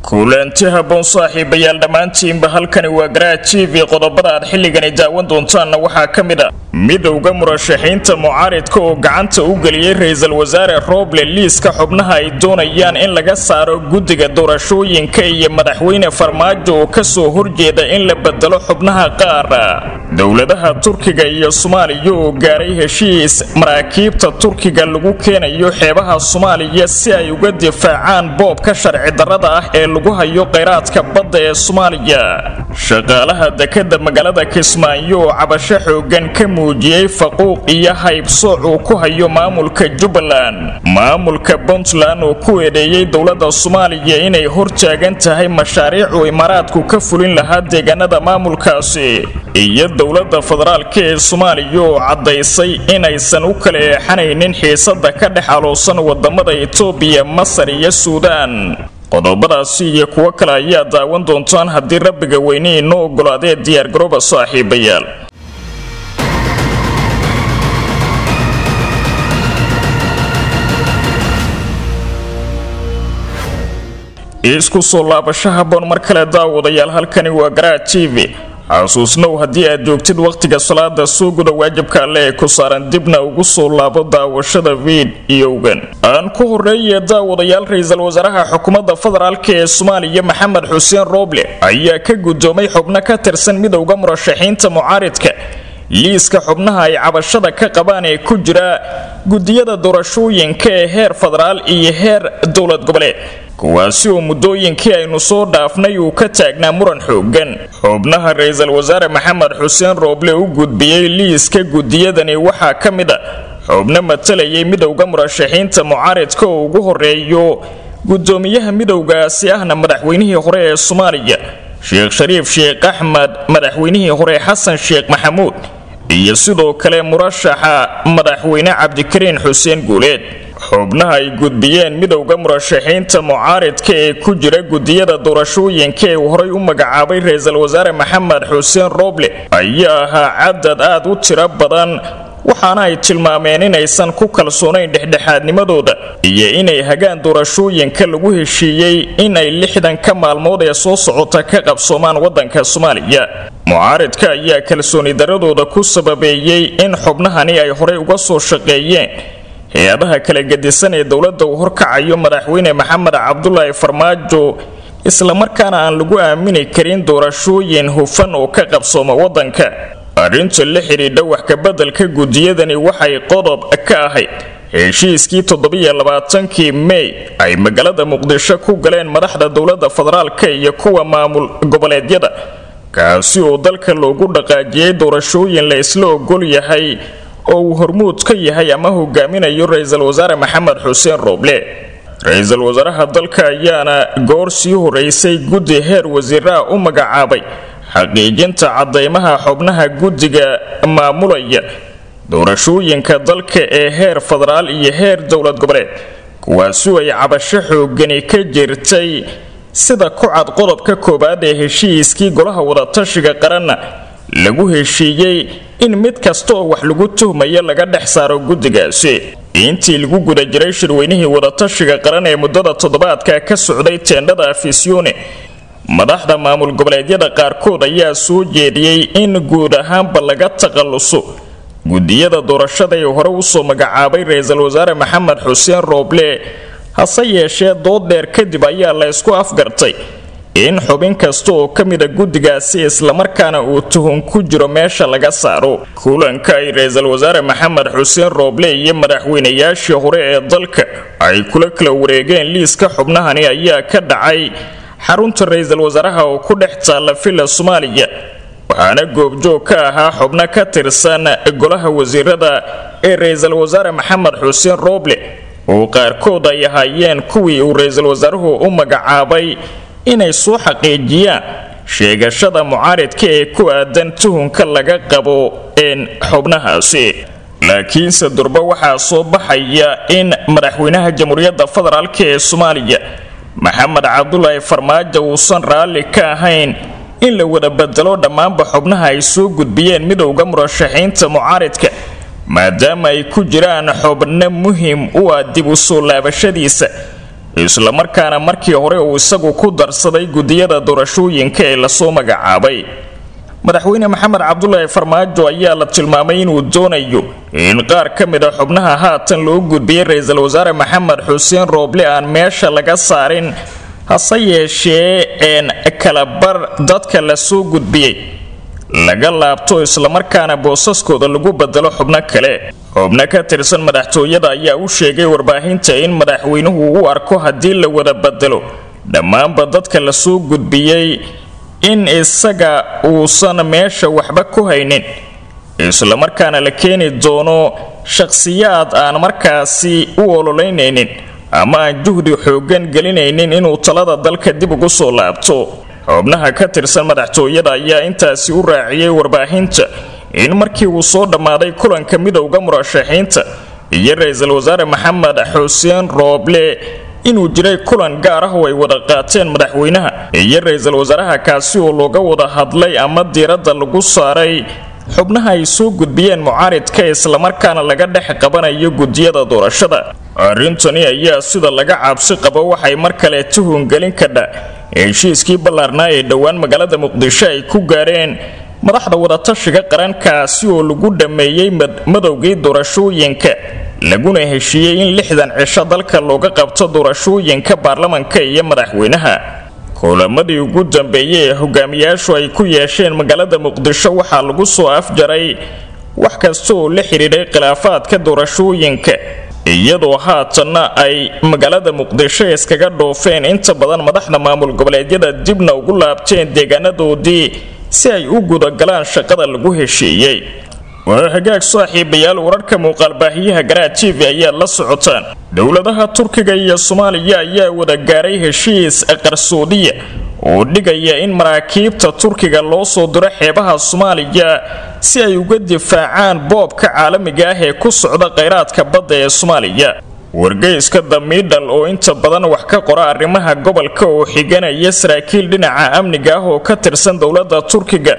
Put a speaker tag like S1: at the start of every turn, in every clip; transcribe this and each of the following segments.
S1: kulanti haboon saaxiibayaal dhammaantiinba halkani waa garaa t v qodobada aad xilligani daawan doontaanna waxaa ka mid a midowda murashaxiinta mucaaridka oo gacanta u geliyey ra-iisul wasaare roble liiska xubnaha ay doonayaan in laga saaro guddiga doorashooyinka iyo madaxweyne farmaajo oo kasoo horjeeda in la bedelo xubnaha qaar dowladaha turkiga iyo soomaaliya oo gaaray heshiis maraakiibta turkiga lagu keenayo xeebaha soomaaliya si ay uga difaacaan boobka sharci darrada ah ee lagu hayo kheyraadka badda ee soomaaliya shaqaalaha dekada magaalada kismaayo oo cabasho xoogan ka muujiyey faquuq iyo haybsooc uu ku hayo maamulka jubbaland maamulka puntland oo ku eedeeyey dowladda soomaaliya inay hortaagan tahay mashaariicuu imaaraadku ka fulin lahaa deegaanada maamulkaasi iyo dowladda federaalka ee soomaaliya oo caddaysay inaysan u kala eexanaynin xiisada ka dhex aloosan wadamada etoobiya masar iyo suudaan qodobadaasi iyo kuwo kale ayaa daawan doontaan haddii rabbiga weyne inoo ogolaadee diyaargarooba saaxiibayaal isku soo laabasho haboon mar kale daawadayaal halkani waa garaa t v xasuusnow haddii aad joogtid wakhtiga salaada soo guda waajibka alle ee ku saaran dibna ugu soo laabo daawashada fiidiyowgan aan ku horeeye daawadayaal ra-iisul wasaaraha xukuumadda federaalk ee soomaaliya maxamed xuseen rooble ayaa ka guddoomay xubno ka tirsan midowda murashaxiinta mucaaridka liiska xubnaha ay cabashada ka qabaan ee ku jira gudiyada doorashooyinka ee heer federaal iyo heer dowlad goboleed kuwaasi oo muddooyinkii aynu soo dhaafnay uu ka taagnaa muran xoogan xubnaha ra-iisul wasaare maxamed xuseen rooble u gudbiyey liiska gudiyadani waxaa ka mid a xubno matalayay midowda murashaxiinta mucaaridka oo ugu horeeyo gudoomiyaha midowgaasi ahna madaxweynihii hore ee soomaaliya sheekh shariif sheekh axmed madaxweynihii hore xasan sheekh maxamuud iyo sidoo kale murashaxa madaxweyne cabdikariin xuseen guuleed xubnaha ay gudbiyeen midowda murashaxiinta mucaaridka ee ku jira gudiyada doorashooyinka ee uu horay u magacaabay ra-iisul wasaare maxamed xuseen rooble ayaa ahaa cadad aad u tiro badan waxaana ay tilmaameen inaysan ku kalsoonayn dhexdhexaadnimadooda iyo inay hagaan doorashooyinka lagu heshiiyey inay lixdanka maalmood ee soo socota ka qabsoomaan wadanka soomaaliya mucaaridka ayaa kalsooni daradooda ku sababeeyey in xubnahani ay horey uga soo shaqeeyeen hay-adaha kala gedisan ee dowladda uu horkacayo madaxweyne maxamed cabdulaahi farmaajo islamarkaana aan lagu aamini karin doorashooyin hufan oo ka qabsooma wadanka arrinta la xidhiidha wax kabeddelka gudiyadani waxay qodob ka ahayd heshiiskii toddobiyo labaatankii mey ay magaalada muqdisho ku galeen madaxda dowladda federaalka iyo kuwa maamul goboleedyada kaasi oo dalka loogu dhaqaajiyey doorashooyin la isla ogol yahay oo uu hormuud ka yahay ama hogaaminayo ra-iisul wasaare maxamed xuseen rooble ra-iisul wasaaraha dalka ayaana goor sii horeysay guddi heer wasiiraha u magacaabay xaqiijinta cadaymaha xubnaha guddiga maamulaya doorashooyinka dalka ee heer federaal iyo heer dowlad goboleed kuwaasi ay cabasho xoogani ka jirtay sida ku cad qodobka koowaad ee heshiiskii golaha wadatashiga qaranna lagu heshiiyey in mid kasta oo wax lagu tuhmayo laga dhex saaro guddigaasi intii lagu guda jiray shirweynihii wadatashiga qaran ee muddada toddobaadka ka socday teendhada afisyoone madaxda maamul goboleedyada qaarkood ayaa soo jeediyey in guud ahaanba laga takhalluso gudiyada doorashada ee hore usoo magacaabay ra-iisul wasaare maxamed xuseen rooble hase yeeshee dood dheer kadib ayaa la ysku afgartay in xubin kasta oo ka mida guddigaasi islamarkaana uu tuhun ku jiro meesha laga saaro kulanka ay ra-iisul wasaare maxamed xuseen rooble iyo madaxweynayaashii hore ee dalka ay kula kala wareegeen liiska xubnahani ayaa ka dhacay xarunta ra-iisul wasaaraha oo ku dhex taalla villa soomaaliya waxaana goobjoog ka ahaa xubno ka tirsan golaha wasiirada ee ra-iisul wasaare maxamed xuseen rooble oo qaarkood ay ahaayeen kuwii uu ra-iisul wasaaruhu u magacaabay inay soo xaqiijiyaan sheegashada mucaaridka ee ku aadan tuhunka laga qabo een xubnahaasi laakiinse durba waxaa soo baxaya in madaxweynaha jamhuuriyadda federaalk ee soomaaliya maxamed cabdulaahi farmaajo uusan raalli ka ahayn in la wada bedelo dhammaanba xubnaha ay soo gudbiyeen midowda murashaxiinta mucaaridka maadaama ay ku jiraan xubno muhim u ah dib u soo laabashadiisa islamarkaana markii hore uu isagu ku darsaday gudiyada doorashooyinka ee lasoo magacaabay madaxweyne maxamed cabdulaahi farmaajo ayaa la tilmaamay inuu doonayo in qaar ka mid a xubnaha haatan loo gudbiyey ra-iisul wasaare maxamed xuseen rooble aan meesha laga saarin hase yeeshee een kalabar dadka la soo gudbiyey laga laabto islamarkaana boosaskooda lagu bedelo xubno kale xubno ka tirsan madaxtooyada ayaa u sheegay warbaahinta in madaxweynuhu u arko haddii la wada bedelo dhammaanba dadka la soo gudbiyey in isaga uusan meesha waxba ku haynin islamarkaana la keeni doono shakhsiyaad aan markaasi u ololeynaynin ama aan juhdi xooggan gelinaynin inuu talada dalka dib ugu soo laabto xubnaha ka tirsan madaxtooyada ayaa intaasi u raaciyey warbaahinta in markii uu soo dhammaaday kulanka midowda murashaxiinta iyo ra-iisul wasaare maxamed xuseen rooble inuu jiray kulan gaar ah oo ay wada qaateen madaxweynaha iyo ra-iisul wasaaraha kaasi oo looga wada hadlay ama diiradda lagu saaray xubnaha ay soo gudbiyeen mucaaridka islamarkaana laga dhex qabanayo gudiyada doorashada arrintani ayaa sida laga cabsi qabo waxay mar kale tuhungelin kadha heshiiskii ballaarnaa ee dhowaan magaalada muqdisho ay ku gaareen madaxda wadatashiga qarankaasi oo lagu dhammeeyey madowgii doorashooyinka laguna heshiiyey in lixdan cisho dalka looga qabto doorashooyinka baarlamanka iyo madaxweynaha kulamadii ugu dambeeyey ee hogaamiyaashu ay ku yeesheen magaalada muqdisho waxaa lagu soo afjaray wax kasta oo la xidhiidhay khilaafaadka doorashooyinka iyadoo haatanna ay magaalada muqdisho iskaga dhoofeen inta badan madaxda maamul goboleedyada dibna ugu laabteen deegaanadoodii si ay u gudagalaan shaqada lagu heshiiyey waa hagaag saaxiibayaal wararka muuqaalbaahiyaha garaa t v ayaad la socotaan dowladaha turkiga iyo soomaaliya ayaa wada gaaray heshiis qarsoodiya oo dhigaya in maraakiibta turkiga loo soo diro xeebaha soomaaliya si ay uga difaacaan boobka caalamiga ah ee ku socda khayraadka badda ee soomaaliya wargeyska damiidhal oo inta badan wax ka qora arrimaha gobolka oo xiganaya saraakiil dhinaca amniga ah oo ka tirsan dowladda turkiga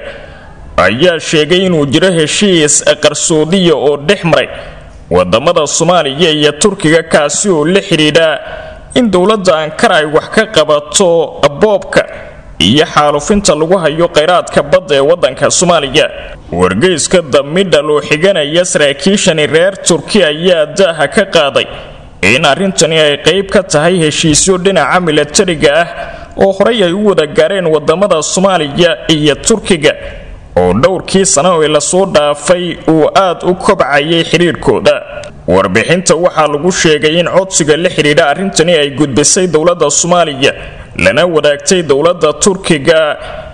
S1: ayaa sheegay inuu jiro heshiis qarsoodiya oo dhex maray wadamada soomaaliya iyo turkiga kaasi oo la xidhiidha in dowladda ankara ay wax ka qabato boobka iyo xaalufinta lagu hayo khayraadka badda ee wadanka soomaaliya wargeyska damidhal oo xiganaya saraakiishani reer turki ayaa daaha ka qaaday in arrintani ay qayb ka tahay heshiisyo dhinaca milatariga ah oo horey ay u wada gaareen wadamada soomaaliya iyo turkiga oo dhowrkii sano ee lasoo dhaafay uu aad u kobcayay xidhiirhkooda warbixinta waxaa lagu sheegay in codsiga la xidhiidha arrintani ay gudbisay dowladda soomaaliya lana wadaagtay dowladda turkiga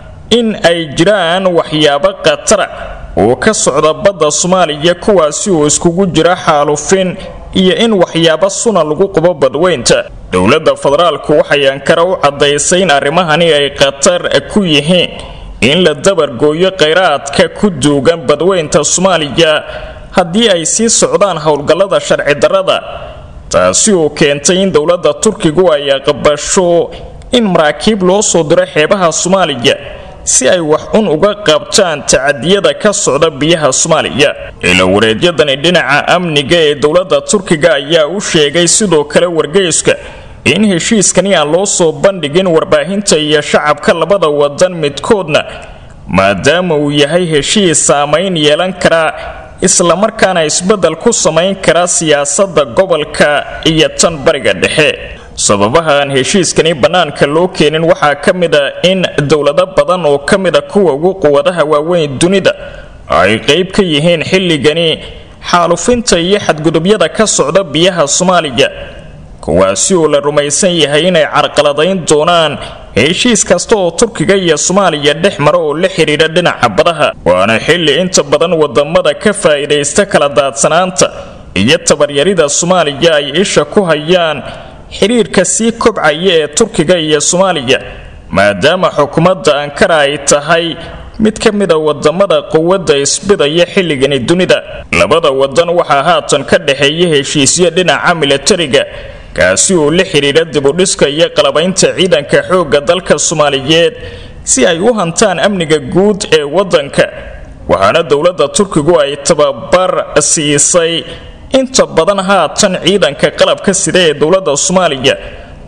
S1: in ay jiraan waxyaabo khatara oo ka socda badda soomaaliya kuwaasi oo iskugu jira xaalufin iyo in waxyaabo suna lagu qubo badweynta dowladda federaalku waxay ankara u caddaysay in arrimahani ay khatar ku yihiin in la dabargooyo khayraadka ku duugan badweynta soomaaliya haddii ay sii socdaan howlgallada sharci darrada taasi oo keentay in dowladda turkigu ay aqbasho in maraakiib loo soo diro xeebaha soomaaliya si ay wax un uga qabtaan tacadiyada ka socda biyaha soomaaliya ilawareedyadani dhinaca amniga ee dowladda turkiga ayaa u sheegay sidoo kale wargeyska in heshiiskani aan loo soo bandhigin warbaahinta iyo shacabka labada wadan midkoodna maadaama uu yahay heshiis saamayn yeelan kara islamarkaana isbeddel ku samayn kara siyaasadda gobolka iyo tan bariga dhexe sababaha aan heshiiskani bannaanka loo keenin waxaa ka mid a in dowlado badan oo ka mid a kuwa ugu quwadaha waaweyn dunida ay qayb ka yihiin xilligani xaalufinta iyo xadgudubyada ka socda biyaha soomaaliya kuwaasi oo la rumaysan yahay inay carqaladayn doonaan heshiis kasta oo turkiga iyo soomaaliya dhex mara oo la xidhiidha dhinaca badaha waana xilli inta badan wadamada ka faa'iidaysta kala daadsanaanta iyo tabaryarida soomaaliya ay isha ku hayaan xidhiirka sii kobcaya ee turkiga iyo soomaaliya maadaama xukuumadda ankara ay tahay mid ka mida wadamada quwadda isbidaya xilligani dunida labada wadan waxaa haatan ka dhexeeya heshiisyo dhinaca milatariga kaasi oo la xidhiidha dibudhiska iyo qalabaynta ciidanka xoogga dalka soomaaliyeed si ay u hantaan amniga guud ee wadanka waxaana dowladda turkigu ay tababar siisay inta badan haatan ciidanka qalabka sida ee dowladda soomaaliya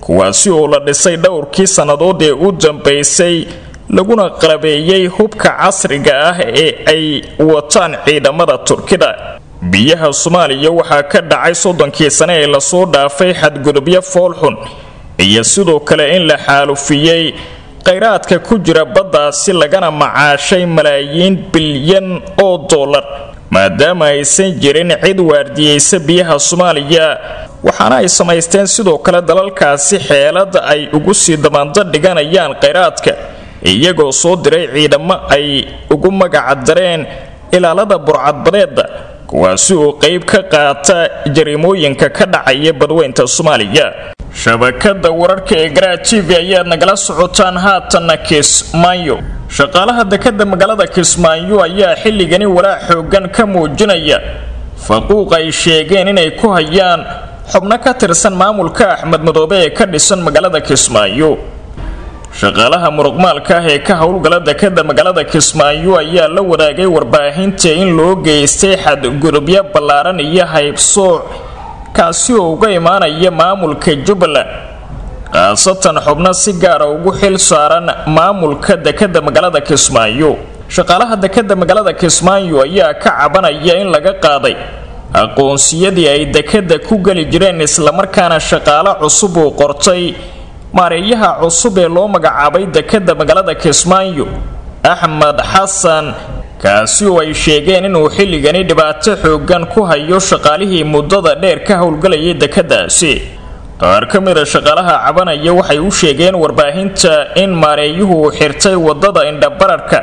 S1: kuwaasi oo la dhisay dhowrkii sannadood ee u dambaysay laguna qalabeeyey hubka casriga ah ee ay wataan ciidamada turkida biyaha soomaaliya waxaa ka dhacay soddonkii sane ee lasoo dhaafay xadgudubyo foolxun iyo sidoo kale in la xaalufiyey khayraadka ku jira baddaasi lagana macaashay malaayiin bilyan oo dollar maadaama aysan jirin cid waardiyeysa biyaha soomaaliya waxaana ay samaysteen sidoo kale dalalkaasi xeelad ay ugu sii damaando dhiganayaan khayraadka iyagoo soo diray ciidamo ay ugu magacadareen ilaalada burcadbadeeda kuwaasi oo qayb ka qaata jariimooyinka ka dhacaya badweynta soomaaliya shabakada wararka ee garaa t v ayaad nagala socotaan haatanna kismaayo shaqaalaha dekada magaalada kismaayo ayaa xilligani walaac xoogan ka muujinaya faquuq ay sheegeen inay ku hayaan xubno ka tirsan maamulka axmed madoobe ee ka dhisan magaalada kismaayo shaqaalaha muruqmaalka ah ee ka howlgala dekada magaalada kismaayo ayaa la wadaagay warbaahinta in loo geystay xadgudubyo ballaaran iyo haybsooc kaasi oo uga imaanaya maamulka jubbaland khaasatan xubno si gaara ugu xil saaran maamulka dekada magaalada kismaayo shaqaalaha dekada magaalada kismaayo ayaa ka cabanaya in laga qaaday aqoonsiyadii ay dekada ku geli jireen islamarkaana shaqaalo cusub uu qortay maareeyaha cusub ee loo magacaabay dekada magaalada kismaayo axmed xasan kaasi oo ay sheegeen inuu xilligani dhibaato xoogan ku hayo shaqaalihii muddada dheer ka howlgalayay dekadaasi qaar ka mida shaqaalaha cabanaya waxay u sheegeen warbaahinta in maareeyuhu uu xirtay wadada indhabararka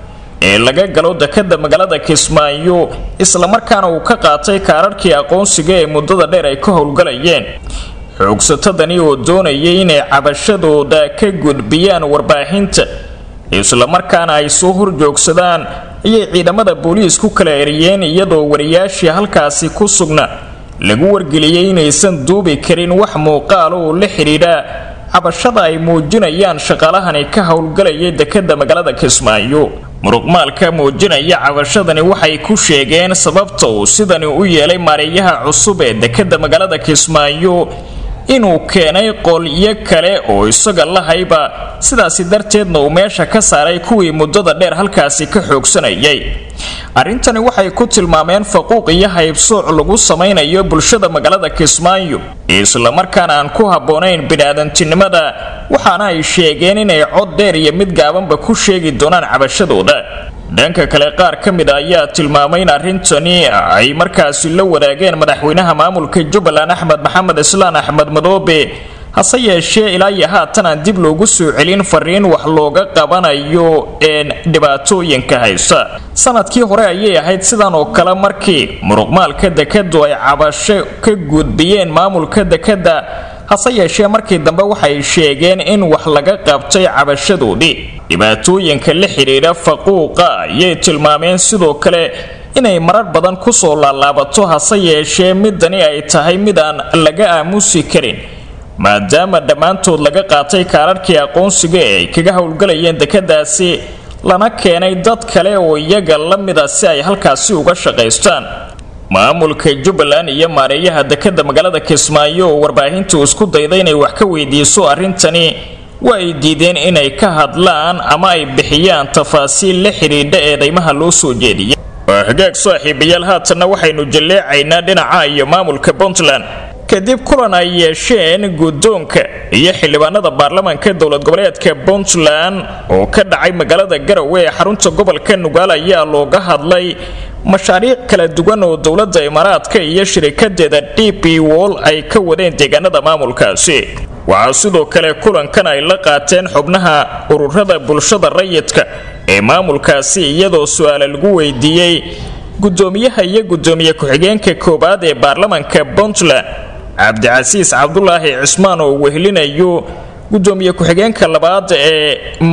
S1: ee laga galo dekada magaalada kismaayo islamarkaana uu ka qaatay kaararkii aqoonsiga ee muddada dheer ay ka howlgalayeen xoogsatadani oo doonayay inay cabashadooda ka gudbiyaan warbaahinta islamarkaana ay soo horjoogsadaan ayay ciidamada booliis ku kala eriyeen iyadoo wariyaashii halkaasi ku sugna lagu wargeliyey inaysan duubi karin wax muuqaal oo la xidhiidha cabashada ay muujinayaan shaqaalahani ka howlgalaya dekada magaalada kismaayo muruqmaalka muujinaya cabashadani waxay ku sheegeen sababta uu sidani u yeelay maareeyaha cusub ee dekada magaalada kismaayo inuu keenay qolyo kale oo isaga lahayba sidaasi darteedna uu meesha ka saaray kuwii muddada dheer halkaasi ka xoogsanayay arrintani waxay ku tilmaameen faquuq iyo haybsooc lagu samaynayo bulshada magaalada kismaayo islamarkaana aan ku habboonayn biniaadantinimada waxaana ay sheegeen inay cod dheer iyo mid gaabanba ku sheegi doonaan cabashadooda dhanka kale qaar ka mid a ayaa tilmaamay in arrintani ay markaasi la wadaageen madaxweynaha maamulka jubbaland axmed maxamed islaan axmed madoobe hase yeeshee ilaa iyo haatan aan dib loogu soo celin fariin wax looga qabanayo een dhibaatooyinka haysta sanadkii hore ayay ahayd sidan oo kale markii muruqmaalka dekadu ay cabasho ka gudbiyeen maamulka dekada hase yeeshee markii dambe waxay sheegeen in wax laga qabtay cabashadoodii dhibaatooyinka la xidhiidha faquuqa ayay tilmaameen sidoo kale inay marar badan kusoo laalaabato hase yeeshee midani ay tahay mid aan laga aamusi karin maadaama dhammaantood laga qaatay kaararkii aqoonsiga ee ay kaga howlgalayeen dekadaasi lana keenay dad kale oo iyaga la mida si ay halkaasi uga shaqaystaan maamulka jubbaland iyo maareeyaha dekada magaalada kismaayo oo warbaahintu isku dayda inay wax ka weydiiso arrintani waa ay diideen inay ka hadlaan ama ay bixiyaan tafaasiil la xidhiidha eedaymaha loo soo jeediyay waa hagaag saaxiibayaal haatanna waxaynu jalleecaynaa dhinaca iyo maamulka puntland kadib kulan ay yeesheen guddoonka iyo xildhibaanada baarlamaanka dowlad goboleedka puntland oo ka dhacay magaalada garowe ee xarunta gobolka nugaal ayaa looga hadlay mashaariic kala duwan oo dowladda imaaraadka iyo shirikadeeda d b wol ay ka wadeen deegaanada maamulkaasi waxaa sidoo kale kulankan ay la qaateen xubnaha ururada bulshada rayidka ee maamulkaasi iyadoo su-aala lagu weydiiyey gudoomiyaha iyo gudoomiye ku-xigeenka koowaad ee baarlamaanka puntland cabdicasiis cabdulaahi cismaan oo wehelinayo gudoomiye ku-xigeenka labaad ee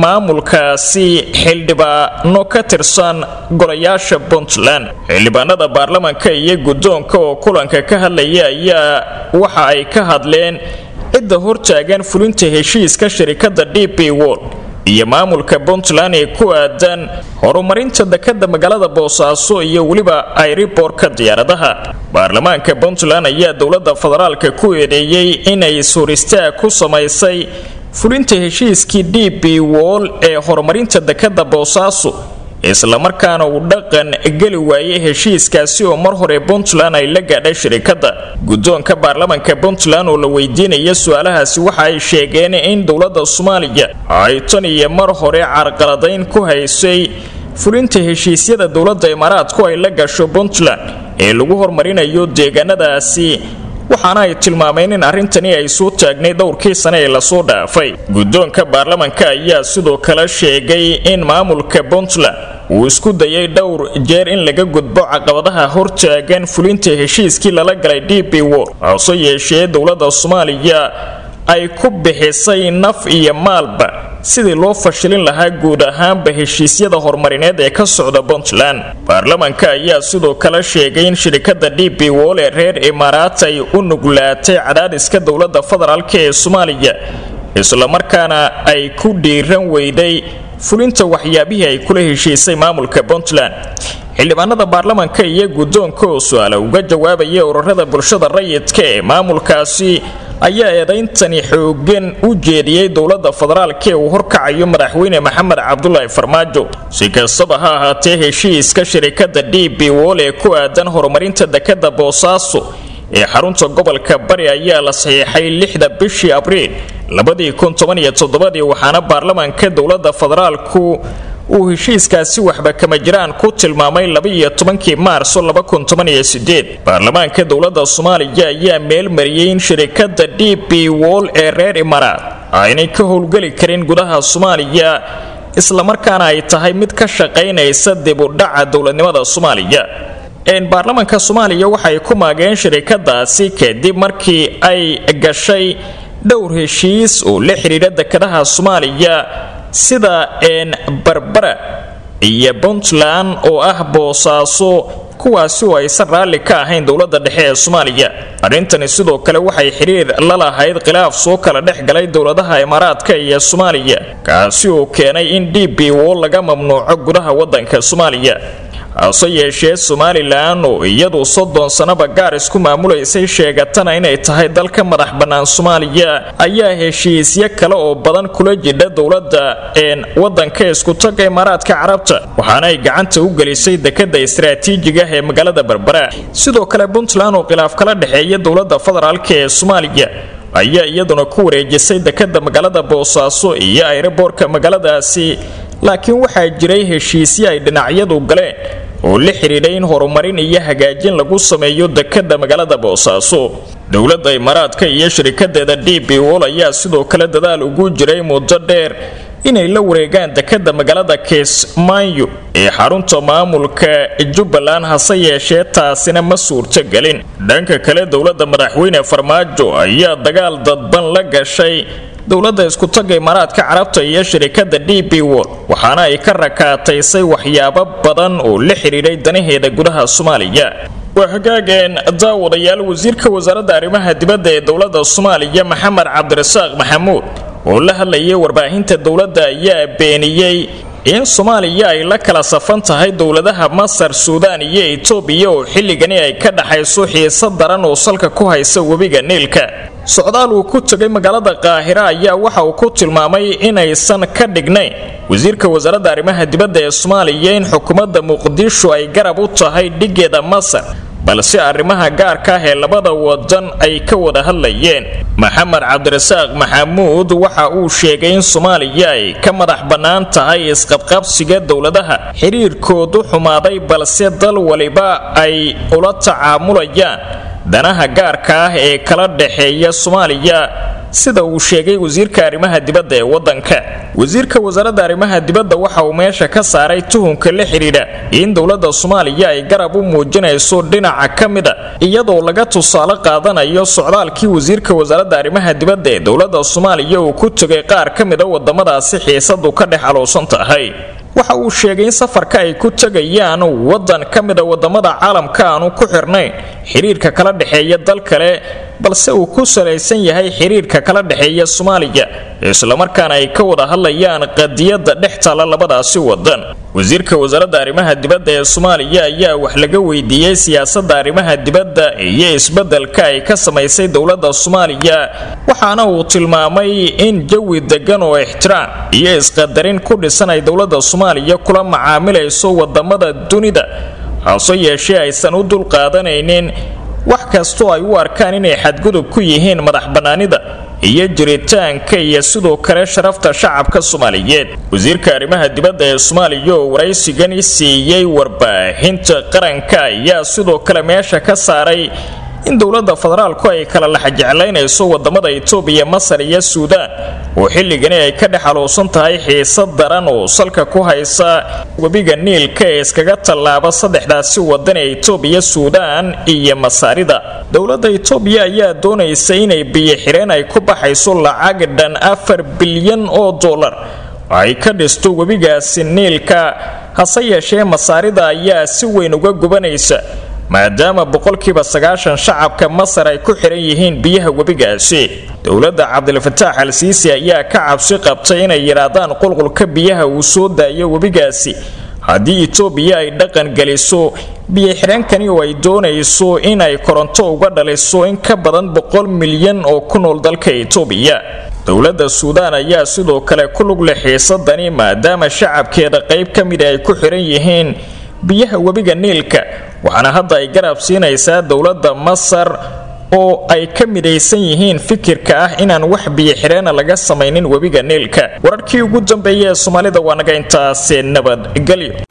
S1: maamulkaasi xildhibaano ka tirsan golayaasha puntland xildhibaanada baarlamaanka iyo guddoonka oo kulanka ka hadlaya ayaa waxa ay ka hadleen cidda hortaagan fulinta heshiiska shirikada d b wol iyo maamulka puntland ee ku aadan horumarinta dekada magaalada boosaaso iyo weliba ayriboorka diyaaradaha baarlamaanka puntland ayaa dowlada federaalka ku eedeeyey inay suuristaag ku samaysay fulinta heshiiskii d b wol ee horumarinta dekada boosaaso islamarkaana uu dhaqan geli waayay heshiiskaasi oo mar hore puntland ay la gaadhay shirikada guddoonka baarlamanka puntland oo la weydiinaya su-aalahaasi waxa ay sheegeen in dowlada soomaaliya ay tan iyo mar hore carqaladayn ku haysay fulinta heshiisyada dowlada imaaraadku ay la gasho puntland ee lagu horumarinayo deegaanadaasi waxaana ay tilmaameen in arrintani ay soo taagnay dhowrkii sane ee lasoo dhaafay guddoonka baarlamanka ayaa sidoo kale sheegay in maamulka puntland uu isku dayay dhowr jeer in laga gudbo caqabadaha hortaagan fulinta heshiiskii lala galay d b wor hase yeeshee dowlada soomaaliya ay ku bixisay naf iyo maalba sidii loo fashilin lahaa guud ahaanba heshiisyada horumarineed ee ka socda puntland baarlamanka ayaa sidoo kale sheegay in shirikada d b wol ee reer imaaraat ay u nuglaatay cadaadiska dowlada federaalk ee soomaaliya islamarkaana ay ku dhiiran weyday fulinta waxyaabihii ay kula heshiisay maamulka puntland xildhibaanada baarlamanka iyo guddoonka oo su-aala uga jawaabaya ururada bulshada rayidka ee maamulkaasi ayaa eedayntani xoogan u jeediyey dowlada federaalk ee uu horkacayo madaxweyne maxamed cabdulaahi farmaajo si kastaba ha ahaatee heshiiska shirikada d b wol ee ku aadan horumarinta dekada boosaaso ee xarunta gobolka bari ayaa la saxiixay lixda bishii abriil labadii kun toban iyo toddobadii waxaana baarlamanka dowlada federaalku uu heshiiskaasi waxba kama jiraan ku tilmaamay labaiyo tobankii maarso laba kun toban iyo sideed baarlamaanka dowlada soomaaliya ayaa meelmariyey in shirikada d b wol ee reer imaaraat aynay ka howlgeli karin gudaha soomaaliya islamarkaana ay tahay mid ka shaqaynaysa dib u dhaca dowladnimada soomaaliya baarlamanka soomaaliya waxay ku maageen shirikadaasi kadib markii ay gashay dhowr heshiis oo la xidhiidha dekadaha soomaaliya sida barbara iyo puntland oo ah boosaaso kuwaasi oo aysan raalli ka ahayn dowlada dhexe ee soomaaliya arrintani sidoo kale waxay xidhiir la lahayd khilaaf soo kala dhex galay dowladaha imaaraadka iyo soomaaliya kaasi oo keenay in d b wo laga mamnuuco gudaha wadanka soomaaliya hase yeeshee somalilan oo iyadu soddon sannaba gaar isku maamulaysay sheegatana inay tahay dalka madax bannaan soomaaliya ayaa heshiisyo kale oo badan kula jidha dowladda een wadanka iskutaga imaaraadka carabta waxaana ay gacanta u gelisay dekada istaraatiijiga ee magaalada berbera sidoo kale puntland oo khilaaf kala dhexeeya dowlada federaalk ee soomaaliya ayaa iyaduna ku wareejisay dekada magaalada boosaaso iyo ayraboorka magaaladaasi laakiin waxaa jiray heshiisyo ay dhinacyadu galeen oo la xidhiidhay in horumarin iyo hagaajin lagu sameeyo dekada magaalada boosaaso dowladda imaaraadka iyo shirikadeeda d b wol ayaa sidoo kale dadaal ugu jiray muddo dheer inay la wareegaan dekada magaalada kismaayo ee xarunta maamulka jubbaland hase yeeshee taasina ma suurtogelin dhanka kale dowladda madaxweyne farmaajo ayaa dagaal dadban la gashay dowladda iskutaga imaaraadka carabta iyo shirikada d b wol waxaana ay ka rakaataysay waxyaabo badan oo la xidhiidhay danaheeda gudaha soomaaliya waa hagaageen daawadayaal wasiirka wasaaradda arrimaha dibadda ee dowladda soomaaliya maxamed cabdirasaaq maxamuud oo la hadlayay warbaahinta dowladda ayaa beeniyey in soomaaliya ay la kala safan tahay dowladaha masar suudaan iyo etoobiya oo xilligani ay ka dhaxayso xiise daran oo salka ku haysa webiga niilka socdaal uu ku tegay magaalada qaahira ayaa waxa uu ku tilmaamay inaysan ka dhignayn wasiirka wasaaradda arrimaha dibadda ee soomaaliya in xukuumadda muqdisho ay garab u tahay dhigeeda masar balse arrimaha gaarka ah ee labada wadan ay ka wada hadlayeen maxamed cabdirasaaq maxamuud waxa uu sheegay in soomaaliya ay ka madax bannaan tahay isqabqabsiga dowladaha xidhiirkoodu xumaaday balse dal waliba ay ula tacaamulayaan danaha gaarka ah ee kala dhexeeya soomaaliya sida uu sheegay wasiirka arrimaha dibadda ee wadanka wasiirka wasaaradda arrimaha dibadda waxa uu meesha ka saaray tuhunka la xidhiidha in dowladda soomaaliya ay garab u muujinayso dhinaca ka mida iyadoo laga tusaale qaadanayo socdaalkii wasiirka wasaaradda arrimaha dibadda ee dowladda soomaaliya uu ku tegay qaar ka mida wadamadaasi xiisadu ka dhex aloosan tahay waxa uu sheegay in safarka ay ku tegayaan waddan ka mida wadamada caalamka aanu ku xirnayn xiriirka kala dhexeeya dal kale balse uu ku salaysan yahay xiriirka kala dhexeeya soomaaliya islamarkaana ay ka wada hadlayaan qadiyadda dhex taalla labadaasi wadan wasiirka wasaaradda arrimaha dibadda ee soomaaliya ayaa wax laga weydiiyey siyaasadda arrimaha dibadda iyo isbeddelka ay ka samaysay dowladda soomaaliya waxaana uu tilmaamay in jawi degan oo ixtiraam iyo isqadarin ku dhisan ay dowladda soomaaliya kula macaamilayso wadamada dunida hase yeeshee aysan u dulqaadanaynin wax kastoo ay u arkaan inay xadgudub ku yihiin madax bannaanida iyo jiritaanka iyo sidoo kale sharafta shacabka soomaaliyeed wasiirka arrimaha dibadda ee soomaaliya oo waraysigani siiyey warbaahinta qaranka ayaa sidoo kale meesha ka saaray in dowladda federaalku ay kala laxajeclaynayso wadamada itoobiya masar iyo suudaan oo xilligani ay ka dhex aluusan tahay xiisad daran oo salka ku haysa webiga niilka ee iskaga tallaaba saddexdaasi wadan ee itoobiya suudaan iyo masaarida dowladda itoobiya ayaa doonaysa inay biyo xireen ay ku baxayso lacag dhan afar bilyan oo dollar ay ka dhisto webigaasi niilka hase yeeshee masaarida ayaa si weyn uga gubanaysa maadaama boqolkiiba sagaashan shacabka masar ay ku xiran yihiin biyaha webigaasi dowladda cabdilfataax al siisi ayaa ka cabsi qabtay inay yidhaahdaan qulqulka biyaha uu soo daayo webigaasi haddii itoobiya ay dhaqan geliso biyo-xireenkani oo ay doonayso inay koronto uga dhaliso in ka badan boqol milyan oo ku nool dalka itoobiya dowladda suudaan ayaa sidoo kale ku lug leh xiisadani maadaama shacabkeeda qayb ka mida ay ku xiran yihiin biyaha webiga niilka waxaana hadda ay garab siinaysaa dowladda masar oo ay ka midaysan yihiin fikirka ah inaan wax biyo-xireena laga samaynin webiga niilka wararkii ugu dambeeya ee soomaalida waa naga intaasi nabadgelyo